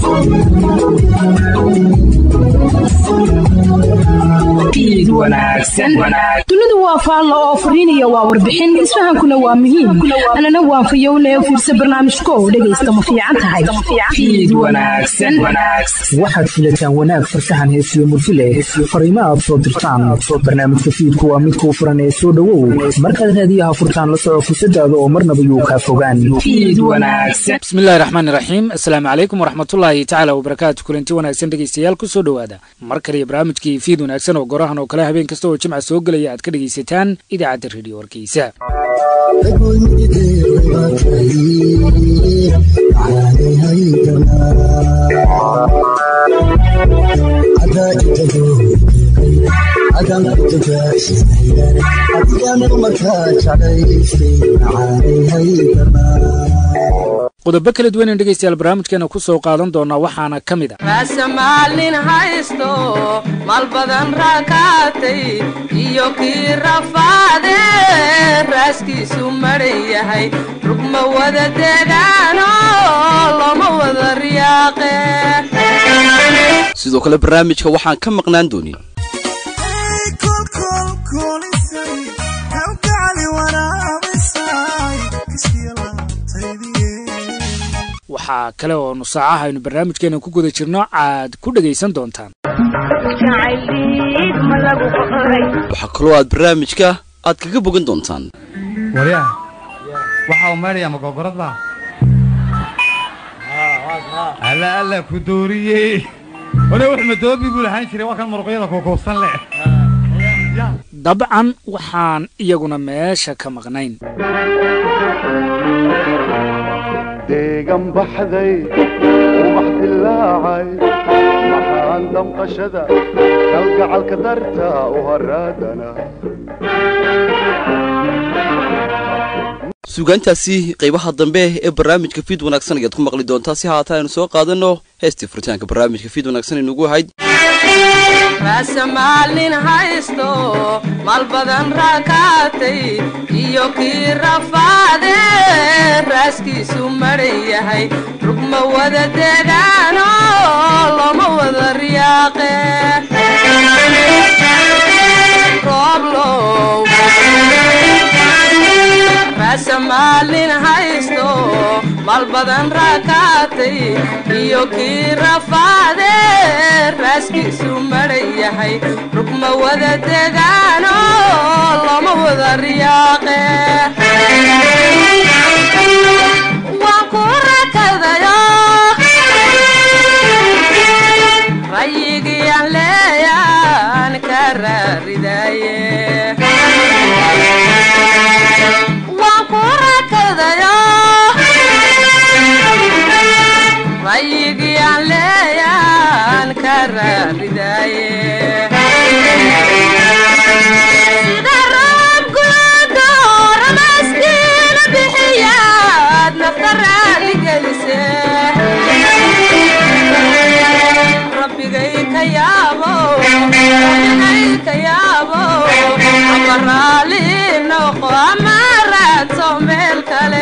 dunidu waa faallo oo fariinaya waa warbixin isfahankuna waa muhiim anana waan fayowne fiirsa barnaamijko dhegaysta ma fiican tahay waxaad filataan wanaag farsaxan heesiyo murtile fariimo aad soo dirtaan barnaamijka fiidku waa midkuu furan ee soo dhowow markaad raadiyaha furtaan la soco fusadaada oo marnaba yuu kaa fogaan bismillahi raxmaani raxiim assalaamu calaykum waraxmatullaahi tacaala wabarakaatu kulanti wanaagsan dhegeystayaal ku soo dhowaada mar kale iyo barnaamijkii fiid wanaagsan oo gorahan oo kale habeen kasta oo jimca soo gelaya aad ka dhegaysataan idaacadda rediyo warkiisa qodobo kala duwan in dhegaystayaal barnaamijkeena ku soo qaadan doonaa waxaana ka mid a raasamaalin haysto maal badan raakaatay iyo kii rafaade raaskiisu madhan yahay rugma wada degaano looma wada riyaaqe sidoo kale barnaamijka waxaan ka maqnaan doonin waxaa kale oo nu saacaha aynu barnaamijkeena ku guda jirno aad ku dhegaysan doontaan waxaa kaloo aad barnaamijka aad kaga bogan doontaan waryaa waxaa u maydhayaa magogorad baa alla alla ku dooriyey wane wax madoobi buu lahaan jiray waa kan muruqyada kukuubsan leh dabcan waxaan iyaguna meesha ka maqnayn deegan baxday ubax dilaacay maxaan damqashada kalgacalka darta u haraadana suugaantaasi qaybaha dambe ee barnaamijka fiid wanaagsan ayaad ku maqli doontaa si haata aynu soo qaadanno heestii furitaanka barnaamijka fiid wanaagsan inugu ahayd raasamaalin haysto maal badan raakaatay iyo kii rafaade raaskiisu madhan yahay rugma wada degaano looma wada riyaaqe rooblow raasamaalin haysto maal badan raakaatay iyo kii rafaade raaskiisu madhan yahay rugma wada degaano looma wada riyaaqe waan ku rakadayo rayigiyaan leeyaan ka raaridaye waan ku rakadayo rayigiyaan leeyaan ka raaridaye sida roob gudo ramaskiina bixiyaad nafta raali gelise rabbigay ka yaabo rabbigay ka yaabo ama raali noqo ama raadso meel kale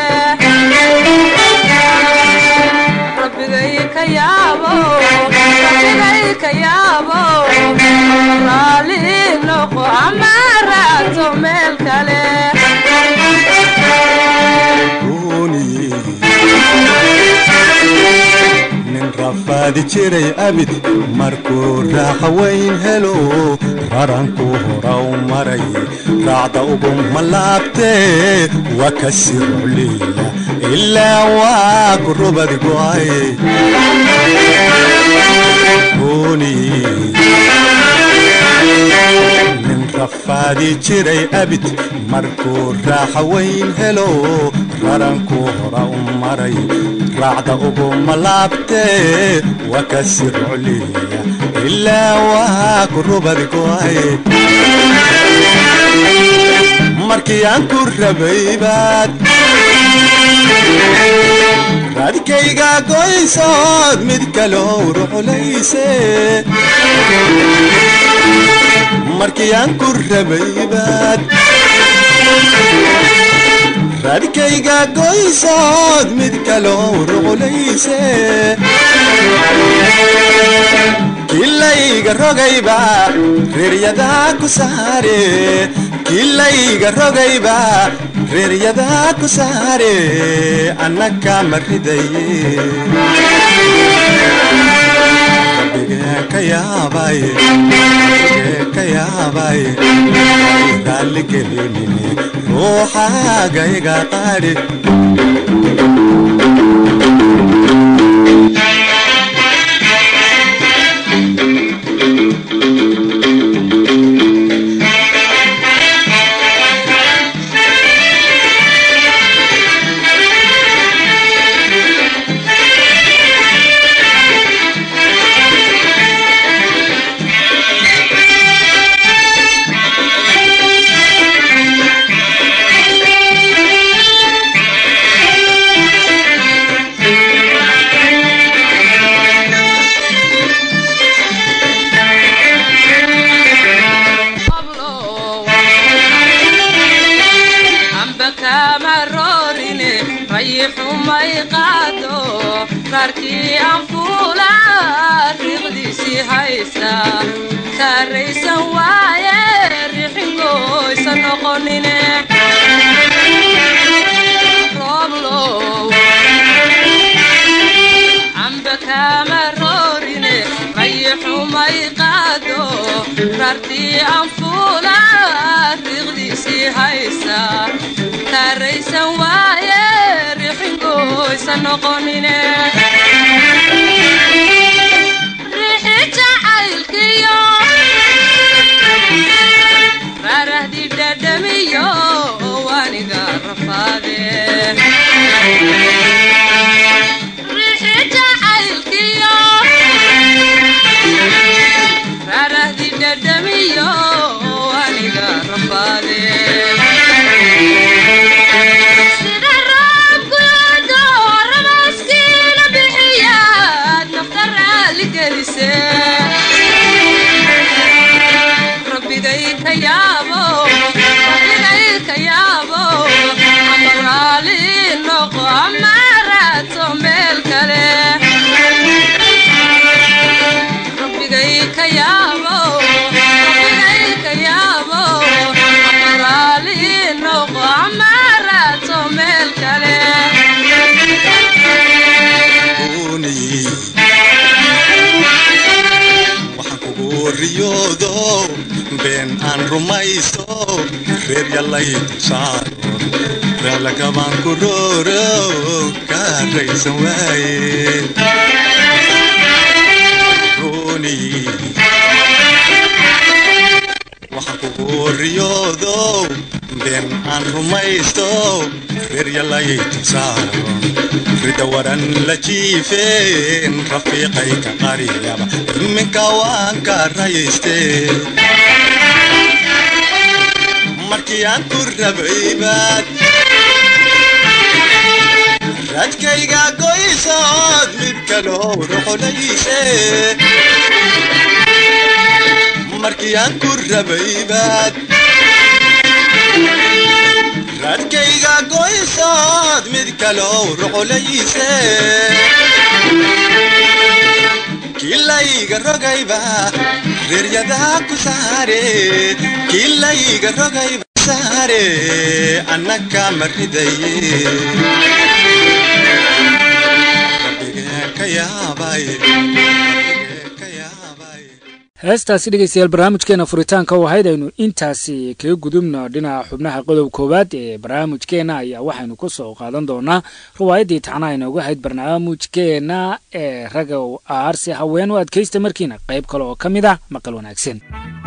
rabbigay ka yaabo rabbigay ka yaabo raali noqo ama raadso meel kale nin rafaadi jiray abid markuu raaxa weyn helo raranku hora u maray raacda ugu malaabtee waa ka sii rucliya ilaa waa ku rubad go'ay nin rafaadi jiray abid markuu raaxa weyn helo raranku hora u maray raacda ugu malaabtee waa ka sii rucliya ilaa waa ku rubad go'ay markii aan ku rabay baad raadkayga goysood mid kaloo ruxulayse markii aan ku rabay baad raadkayga goysood mid kaloo ruxulayse kilayga rogayba reeryadaa ku saare kilayga rogayba reeryadaa ku saare annaka ma ridaye rabbigee ka yaabaye rabbigee ka yaabaye raalli gelinine ruuxaagayga qaadhi amba kama roorine rayixumay qaado raarkii aan fuula riiqdiisii haysta kaaraysan waaye rixingoysa noqonine rooblow amba kama roorine rayixumay qaado raartii aan fuula riiqdiisii haysta kaaraysan waaye rixingoysa noqonine rixi jacaylkiyo raarahdi dhadhamiyo waniga rafaade rixi jacaylkiyo raarahdi dhadhamiyo waniga rafaade sida roobkuado ramaskiina bixiyaad nafta raali gelise rabbigay ka yaabo rabbigay ka yaabo ama raali noqo ama raato meel kale rabbigay ka yaabo rabbigay ka yaabo ama raali noqo ama raato meel kale gooniye waxaan kugu riyoodo been aan rumaysto reer yallay dulsaaro raalakabaan ku rooro kaaraysan waaye gooniye waxaan kugu riyoodo been aan rumaysto reer yallay dulsaaro rida waran la jiifeen rafiiqayka qariyaba iminka waan ka rayste markii aan ku rabaybaad radkayga goysood mid kaloo ruxulayse markii aan ku rabaybaad radkayga goysood mid kaloo ruxulayse kilayga rogayba reeryadaa ku saare kilayga rogayba saare annaka ma ridaye rabbigee ka yaabaye rabbigee ka yaabaye heestaasi dhegeystayaal barnaamijkeena furitaanka oo ahayd aynu intaasi kaga gudubno dhinaca xubnaha qodob koowaad ee barnaamijkeena ayaa waxaynu ku soo qaadan doonaa riwaayaddii tacnaha inoogu ahayd barnaamijkeena ee raga aarsi haween u adkaysta markiina qayb kale oo ka mid ah maqal wanaagsan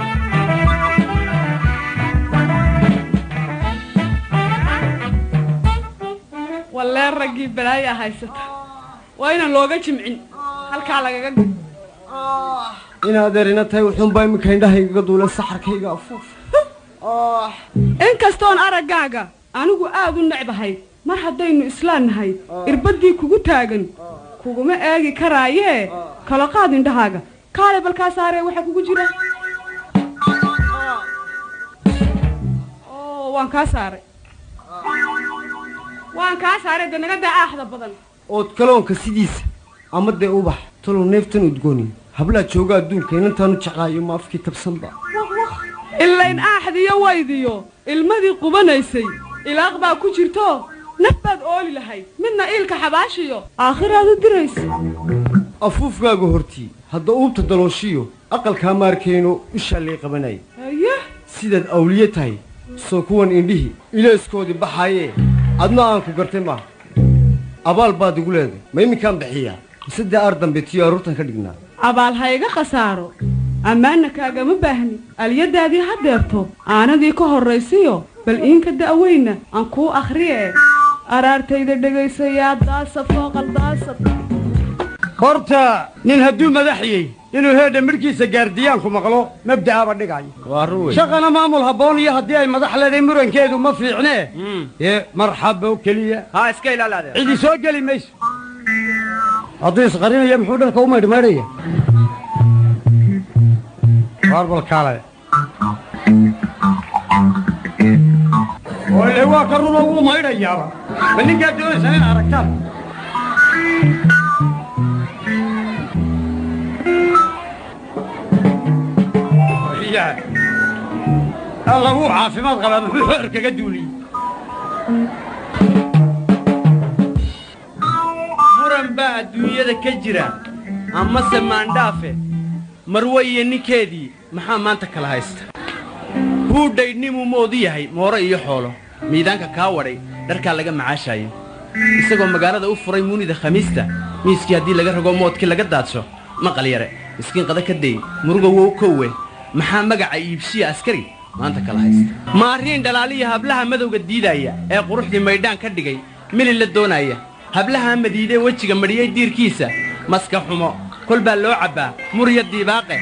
wallee raggii balaayaa haysata waa inaan looga jimcin halkaa lagaga gud inaad erina tahay wuxuunbaa iminka indhahaygaga duula saxarkayga afuuf inkastoon araggaaga anigu aad u necbahay mar haddaynu islaan nahay irbaddii kugu taagan kuguma eegi karaayee kala qaad indhahaaga kaale balkaa saaree waxaa kugu jira oo waan kaa saaray waan kaa saaray dee naga daa aaxda badan ood kaloonka sidiisa ama dee ubax talow neeftan udgooni hablaad jooga adduunka inantaanu jeclaayo ma afkii tabsanba ilayn aaxdiyo waydiyo ilmadii qubanaysay ilaaq baa ku jirto naf baad ooli lahayd midna iilka xabaashiyo aakhiraad u diraysa afuufkaaga hortii hadda uubta dalooshiyo aqalkaa maarkayno ishaa lay qabanaya haye sidaad awliye tahay soo kuwan indhihii ilayskoodii baxaayee adna aan ku gartay maaha abaal baad igu leeday ma iminkaan bixiyaa mise dee aar dambe tiyo aruurtan ka dhignaa abaal ha iga khasaaro ammaanna kaagama baahni alyadaadii haddeerto aanadii ka horraysiyo bal iinka da'weyna aan kuu akhriye araartayda dhegaysayaa daasad fooqal daasad horta nin hadduu madaxiyey inuu heedha midhkiisa gaardiyaanku maqlo mabda'aaba dhigayo shaqana maamul habboon iyo haddii ay madax leedahay murankeedu ma fiicnee ee marxabo keliya ha iska ilaalaade cidi soo geli mayso hadduu isqarinaya muxuu dharka u maydhmaydhaya warbalkaale ole waa ka runo wuu maydhayaaba ma ninkaa doonaysan in aragtaan alla wuu caafimaad qabaa muxuu xoor kaga duuliyey muran baa adduunyada ka jira amase maandhaafe marwe iyo ninkeedii maxaa maanta kala haysta huudhaydhnimuu moodu yahay mooro iyo xoolo miidaanka kaa wadhay dharkaa laga macaashaayo isagoo magaalada u furay muunida khamiista miiskii haddii laga rogo moodkii laga daadsho maqal yare miskiin qada ka day muruga wow kowe maxaa magaca iibshiya askari maanta kala haysta maariin dhalaaliya hablaha madowga diidaaya ee quruxdii maydhaan ka dhigay mili la doonaaya hablaha madiidee wejiga madhiyey diirkiisa maska xumo kol baa loo cabbaa murya diibaaqe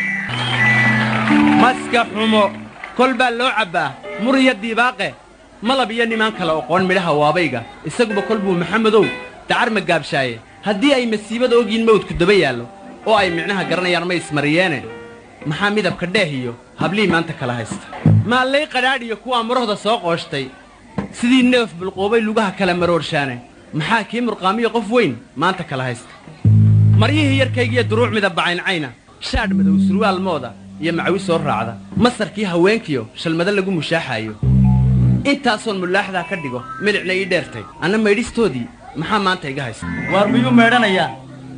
maska xumo kol baa loo cabbaa murya diibaaqe malab iyo nimaan kale oqoon midhaha waabayga isaguba kol buu maxamedow dacar ma gaabshaaye haddii ay masiibada ogyiin mawdku daba yaallo oo ay micnaha garanayaan ma ismariyeene maxaa midabka dheeh iyo hablihii maanta kala haysta maallay qadhaadh iyo kuwaa murahda soo qooshtay sidii neef bulquubay lugaha kala maroorshaane maxaa kii murqaamiyo qof weyn maanta kala haysta maryihii yarkaygiiyo duruuc midabba cayncayna shaadh madow surwaal mooda iyo macawi soo raacda masarkii haweenkiyo shalmado lagu mushaaxaayo intaasoon mulaaxdaa ka dhigo milicna ii dheertay anna maydhistoodii maxaa maanta iga haysta waar miyuu maydhanayaa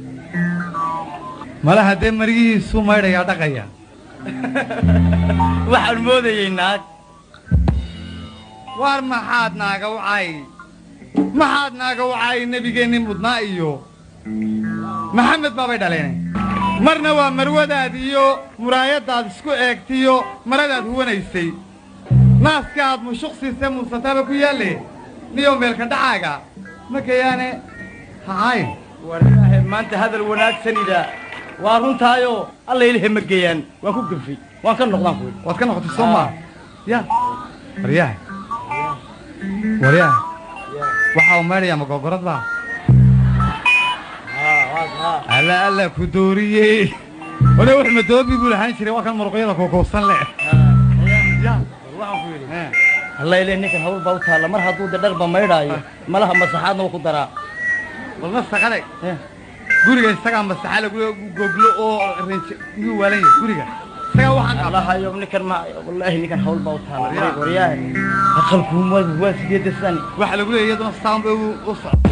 mala haddee maryihiisuu maydhayaa dhaqaya waxaan moodayey naag waar maxaad naaga wacay maxaad naaga wacay nebigeenni mudnaa iyo maxamed baabay dhaleen marna waa marwadaad iyo muraayaddaad isku eegtiyo maradaad huwanaysay naaska aad mushuqsiise muusataaba ku yaalle niyow meelka dhacaaga makayaane hacayn waraahe maanta hadal wanaagsanida waa runtaayoo alla ilahe ma geeyaan waan ku gafay waan ka noqdaan ku waad ka noqotay soo maa ya waryaha waryaha waxaa u maydhayaa magogorad baa alla alla ku dooriyey one wax madoobi buu lahaan jiray waa kan muruqyada kookowsan leh alla ilahe ninkan hawl baa u taalla mar hadduu de dharba maydhaayo malaha masaxaadna uu ku daraa walna saqaday guriga isagaa masaxa lagu goglo oo renje miyuu waalan yahay guriga isagaa waxaan qaba allahayo ninkan ma wallaahi ninkan hawl baa u taalla waryaahe aqalkuu waa sideeda sani waxa lagu leeyahay iyaduna saan bay u socda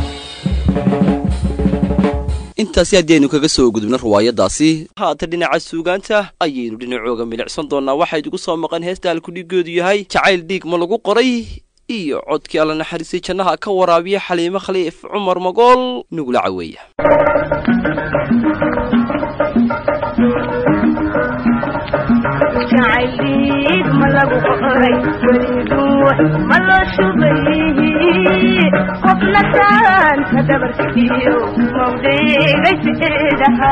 intaasi haddii aynu kaga soo gudubno riwaayaddaasi haata dhinaca suugaanta ayaynu dhinacooga milicsan doonnaa waxaa idigu soo maqan heesta halkudhiggoodu yahay jacayl dhiig ma lagu qoray iyo codkii alla naxariistay jannaha ka waraabiya xaliimo khaliif cumar magool nugula caweeya jacayliid ma lagu qoray weliduux ma loo shubay qofna saanta dabarkiyo mawdhigay sideedaha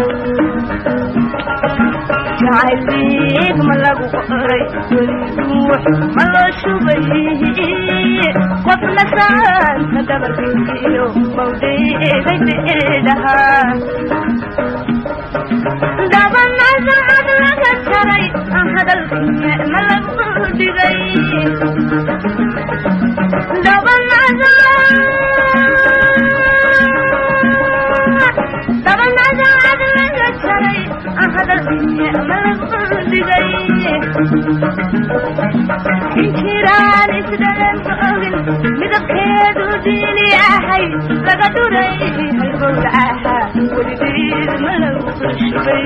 jacayliid ma lagu qoray weliduux ma loo shubay qofna saanta dabarkiyo mawdhigay sideedaha dabanasacad laga taray hadalkiya ma lagu dhigay dabanasacad laga taray hadalkiya ma lagu dhigay inkiraan isdhalan ogin midabkeedu diini ahay laga dhuray halbowla ahaa weligeed ma lagu shubay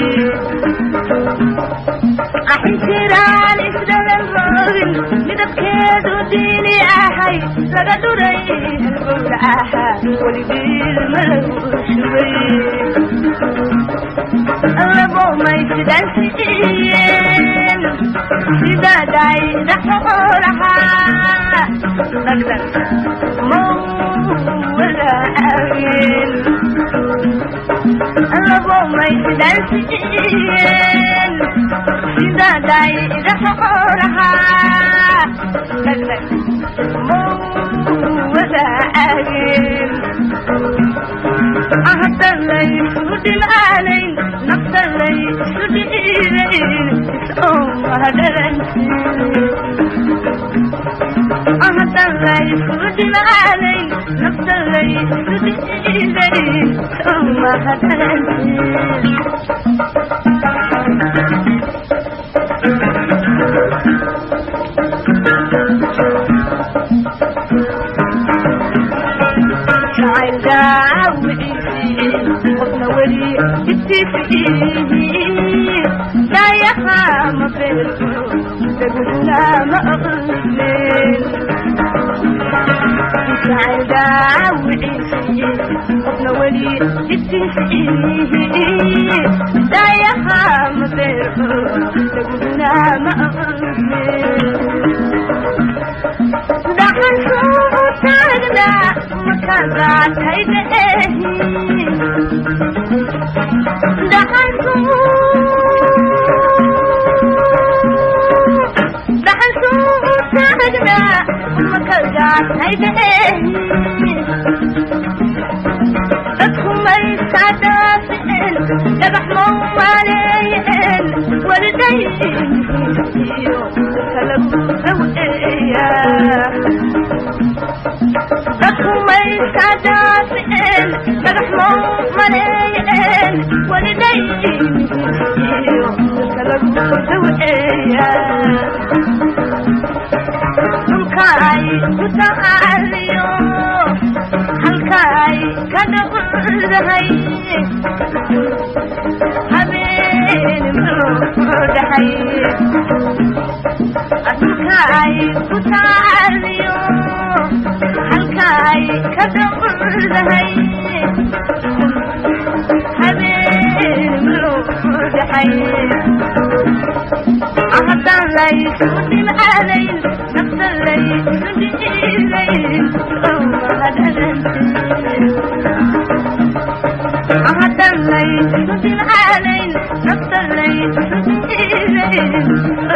inkiraan isdhalan ogin midabkeedu diini ahay laga dhuray halbowla ahaa weligeed ma lagu shubay labo maysidansiiyeen sidaday dhaxoolahaa dhagdhag mawalaageen labo maysidansiiyeen sidaday dhaxoolahaa dhagdhag mawalaageen ahadalay sudhimaanayn naftalay sudhiibayn ahadalay sudhimaanayn naftalay sudhiibayn qofna weli istifiihi daayaha ma beerto daguna ma aqlin jacayl daawiciisi qofna weli istifiihi daayaha ma beerto daguna ma aqlin dhaxalkuu taagna makagaatayda ehi dhaxalkuu dhaxalkuu taagna makagaatayda ehi dadku maysaa dhaaficeen dhagax mau maaleeyeen walidayiyo kalagu daweeyaa dadku maysaa dhaaficeen dhagax mau maleeyeen walidayiyo kalagu daweeyaa dhulkaay ku tacaaliyo halkaay ka dhaqdahay habeen dhaxay dhulkaay ku tacaaliyo halkaay ka dhaqdahay habeen dhaxay haddaan laysu dhimcaadayn nafta laysu dhiilayn haddaan laysu dhimcaadayn nafta laysu dhiilayn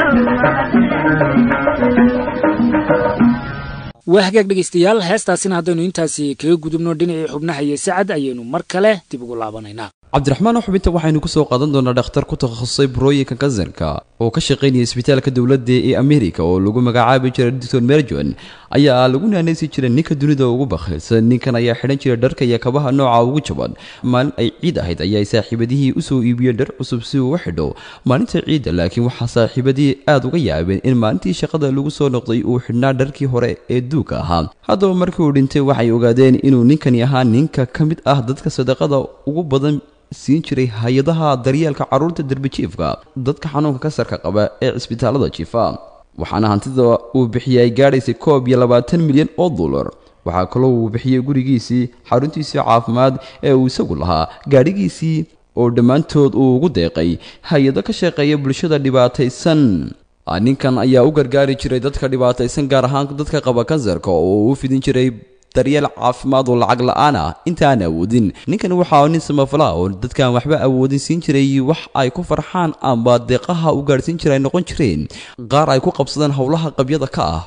waa hagaag dhegaystayaal heestaasina haddaynu intaasi kaga gudubno dhinacii xubnaha iyo sacad ayaynu mar kale dib ugu laabanaynaa cabdiraxmaan xubinta waxaynu kusoo qaadan doonaa dhakhtar ku takhasusay burooyinka kansarka oo ka shaqaynaya isbitaalka dowladda ee amerika oo lagu magacaabi jiray doctor merjon ayaa lagu naanaysi jiray ninka dunida ugu bakhilsan ninkan ayaa xidhan jiray dharka iyo kabaha nooca ugu jaban maalin ay ciid ahayd ayay saaxiibadihii usoo iibiyeen dhar cusub si uu u xidho maalinta ciidda laakiin waxaa saaxiibadihii aada uga yaabeen in maalintii shaqada lagu soo noqday uu xidhnaa dharkii hore ee duuga ahaa haddaba markii uu dhintay waxay ogaadeen inuu ninkani ahaa ninka ka mid ah dadka sadaqada ugu badan siin jiray hay-adaha daryeelka carruurta derbijiifka dadka xanuunka kasarka qaba ee cisbitaalada jiifa waxaana hantida uu bixiyay ay gaadhaysay koob iyo labaatan milyan oo dollar waxaa kaloo uu bixiyey gurigiisii xaruntiisii caafimaad ee uu isagu lahaa gaadhigiisii oo dhammaantood uu ugu deeqay hay-ado ka shaqeeya bulshada dhibaataysan ninkan ayaa u gargaari jiray dadka dhibaataysan gaar ahaan dadka qaba kansarka oo uu u fidin jiray daryeel caafimaad oo lacag la-aan ah intaan awoodin ninkan waxaa nin samafala oo dadkaan waxba awoodin siin jiray wax ay ku farxaan amba deeqaha u gaadhsiin jira ay noqon jireen qaar ay ku qabsadaan howlaha qabyada ka ah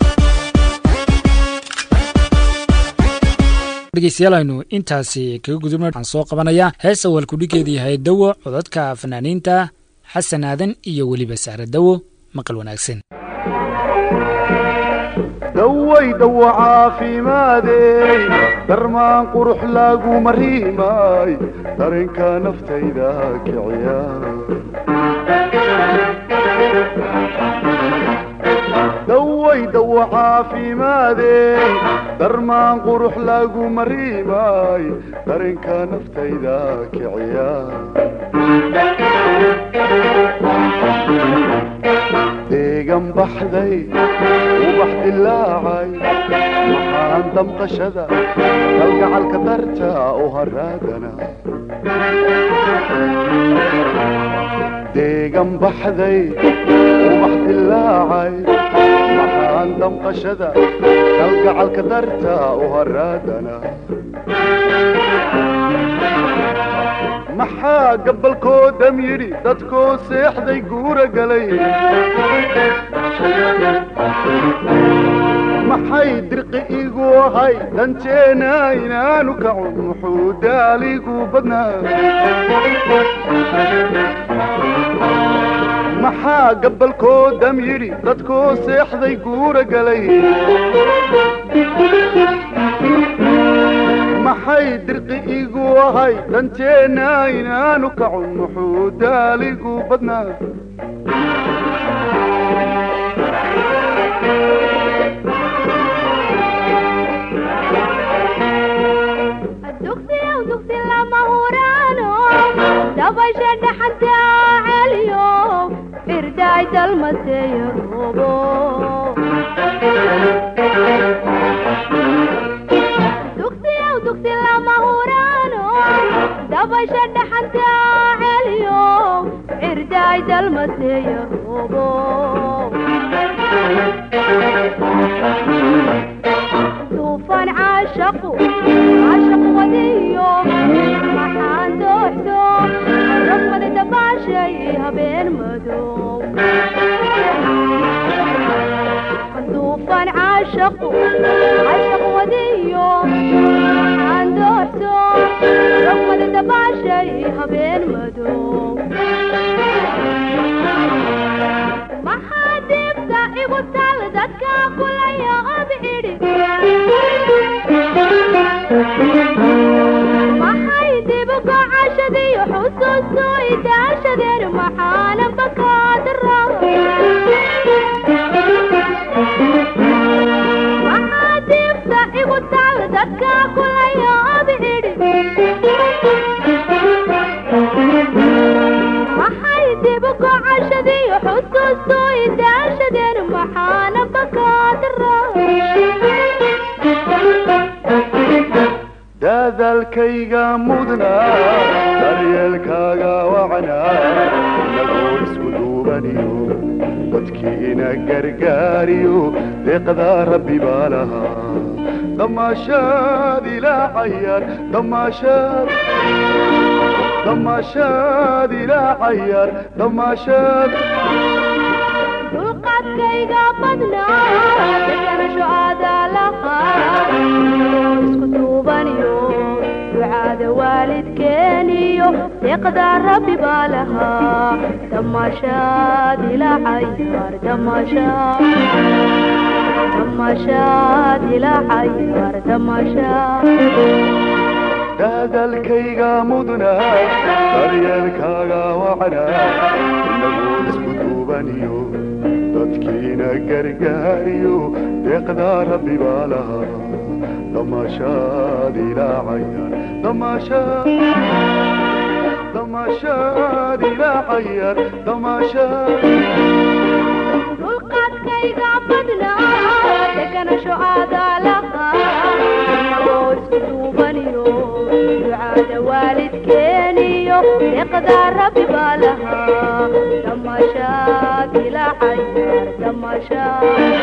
dhegeystayaal aynu intaasi kaga gudubno waxaan soo qabanayaa hees awal kudhigeedu yahay dawo codadka fanaaniinta xasan aadan iyo weliba saare dawo maqal wanaagsan daway dawo caafimaadey darmaan qurux lagu mariimay dareenka naftayda kiciya daway dawo caafimaadey darmaan qurux lagu mariimay dareenka naftayda kiciya deegan baxday ubax dilaacay maxaan damqashada kalgacalka darta u haraadana deegan baxday ubax dilaacay maxaan damqashada kalgacalka darta u haraadana maxaa gabalkoodam yidhi dadkoo seexday guura galay maxay dirqi igu ahay danteena inaanu kacun muxuu daaligu badnaa maxaa gabalkoodam yidhi dadkoo seexday guura galay maxay dirqi igu ahay danteena inaanu kacun muxuu daaligu badnaa dugsiyow dugsi lama huraano dabasha dhaxanta celiyo irdaay dalmaseeyo roobo dugsiyow dugsi lama huraano dabasha dhaxanta celiyo irdaay dalmaseeyo roobo duufan caashaqu caashaq wadiyo maxaan dooxdo rafmadi dabaashay habeen madow duufan caashaqu caashaq wadiyo maxaan dooxdo rafmadi dabaashay habeen madow maxaa dibta igu tal dadka kulaya obcidhi maxay dibu gocashadiyo xusuustu idaashadeen maxaana bakaadara maxaa dibta igu tal dadka kulaya obcidhi maxay dibu gocashadiyo xusuustu idaashadeen maxaana bakaadara daadaalkayga mudna daryeelkaaga wacna inagoo isku duubaniyo dadkiina gargaariyo deeqdaa rabbi baa lahaa damaashaad ilaa cayaar damaashaad damaashaad ilaa cayaar damaashaad dulqaadkayga badnaa deganasho aadaalaqa isku duubaniyo ducaada waalidkeeniyo deeqda rabbi baa lahaa damaashaad ilaa cayaar damaashaad damaashaad ilaa cayaar damaashaad daadaalkayga mudna daryeelkaaga wacna inagoo isku duubaniyo dadkiina gargaariyo deeqdaa rabbi baa lahaa damaashaad ilaa cayaar damaashaad damaashaad ilaa cayaar damaashaad dulqaadkayga badnaa deganasho aadaalaqa inagoo isku duubaniyo ducaada waalidkeeniyo deeqda rabbi baa lahaa damaashaad ilaa cayaar damaashaad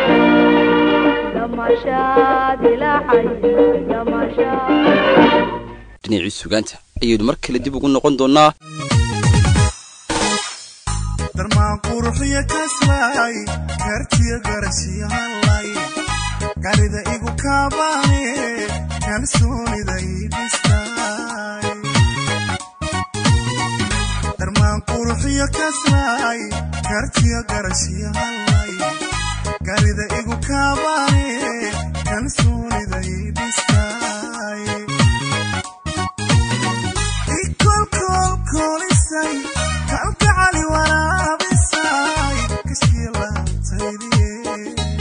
damaashaad ilaa cayaar damaashaad dhinacii sugaanta ayaynu mar kale dib ugu noqon doonnaa darmaan quruxiyo kaslay kartiyo garashiyo hallay garida igu kaabaane kalsoonida ii dhistay darmaan quruxiyo kaslay kartiyo garashiyo hallay garida igu kaabaane kalsoonida ii dhistay ikolkolkolisay kalgacali waraabisay kashkii laabtaydiye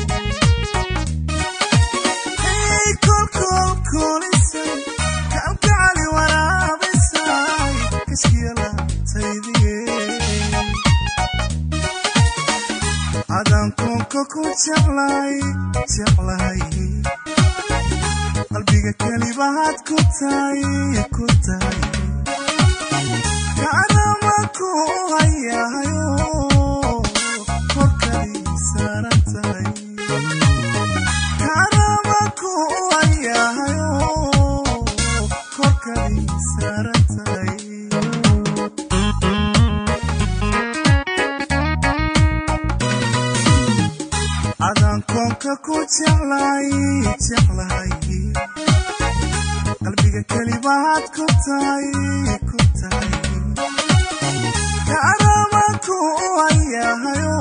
kolkolkolisay kalgacali waraabisay kashkii laabtaydiye adaan koonka ku jeclay jeclahay qalbiga kelibahaad ku tahay ku tahay kaanama ku hayahayo korkadii saaran tahay kaanama ku hayahayo korkadii saaran tahay adaan koonka ku jeclay jeclahay qalbiga kelibahaad ku tahay ku tahay kaanama ku hayahayo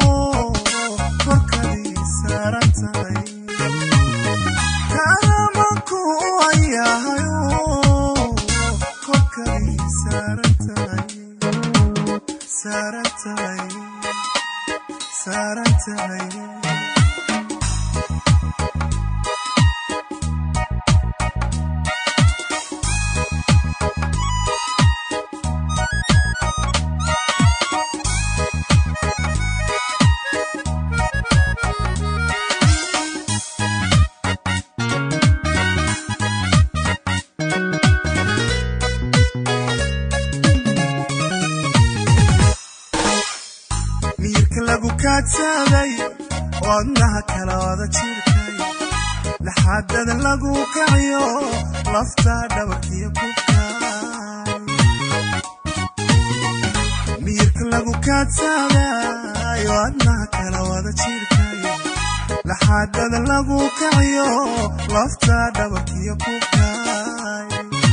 korkadii saaran tahay kaanama ku hayahayo korkadii saaran tahay saaran tahay saaran tahay miyirka lagu kaadsaday wadnaha kala wada jirkay laxaadada lagu kaciyo lafta dhabarkiyo kubkay miyirka lagu kaadsaday wadnaha kala wada jirkay laxaadada lagu kaciyo lafta dhabarkiyo kubkay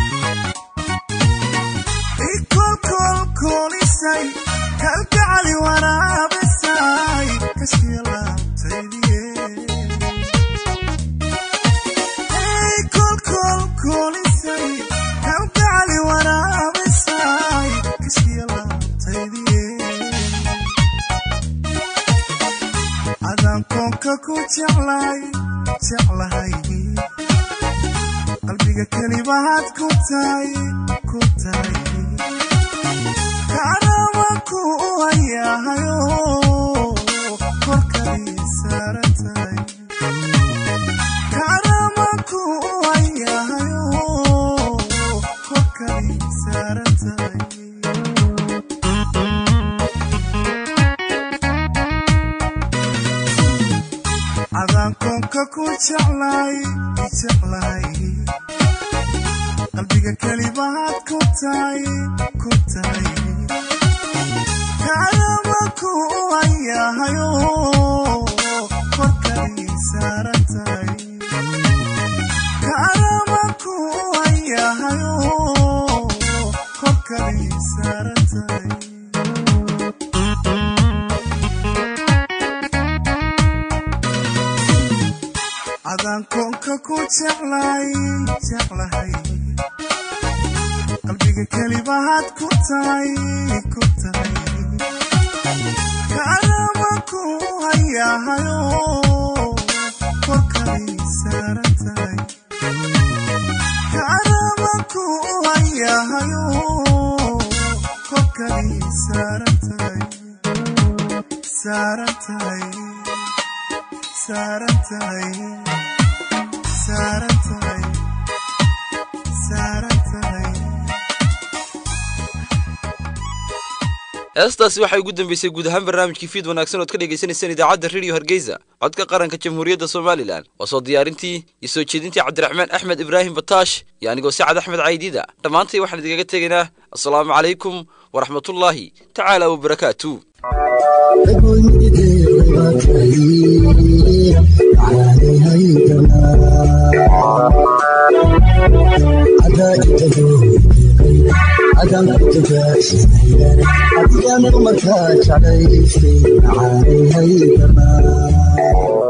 ikolkolkolisay kalgacali waraabisay kashkii laabtaydiye kolkolkolisay kalgacali waraabisay kashkii laabtaydiye adaan koonka ku jeclay jeclahay qalbiga kelibahaad ku tahay ku tahay kaanama ku hayahayo korkadii saaran tahay kaanama ku hayahayo korkadii saaran tahay adaan koonka ku jeclay jeclahay qalbiga kelibahaad ku tahay ku tahay kaanama ku hayahayo korkadii saaran tahay kaanama ku hayahayo korkadii saaran tahay adaan koonka ku jeclay jeclahay qalbiga kelibahaad ku tahay ku tahay kaanama ku hayahayo korkadii saaran tahay kaanama ku hayahayo korkadii saaran tahay saaran tahay saaran tahay saaran tahay saaran tahay heestaasi waxay ugu dambeysay guud ahaan barnaamijkii fiid wanaagsan ood ka dhagaysanaysaan idaacadda rediyo hargeysa codka qaranka jamhuuriyadda somalilan waa soo diyaarintii iyo soo jeedintii cabdiraxmaan axmed ibraahim bataash iyo anigoo sacad axmed caydiida dhammaantay waxaan idinkaga tegaynaa assalaamu calaykum waraxmatullaahi tacaala wabarakaatu adigaan markaa jeclaystay macaanay haydamaa